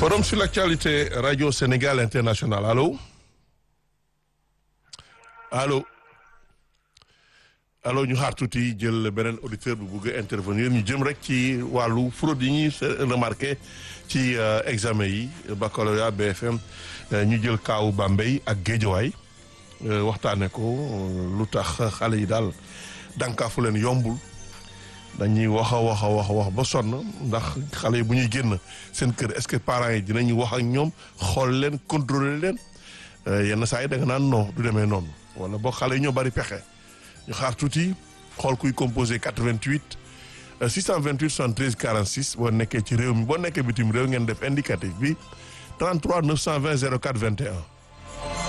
Forum sur l'actualité Radio Sénégal International allo allo allo ñu xaar tuuti jël beneen auditeur bu bëgg a intervenir ñu jëm rek ci wàllu fraude yi ñuy remarqué ci examen yi baccalauréat BFM ñu jël kaawu Bambey ak Géejawaay waxtaane ko lu tax xale yi daal dànkaafu leen yombul dañuy wax a wax a wax a wax ba sonn ndax xale yi bu ñuy génn seen kër est-ce que parents yi dinañu wax ak ñoom xool leen contrôler leen yenn saa yi da nga naan non du demee noonu wala boo xale yi ñoo bari pexe ñu xaar tuuti xool kuy composé 88 628 73 46 boo nekkee ci réew mi boo nekkee bitim réew ngeen def indicatif bi 33 920 04 21.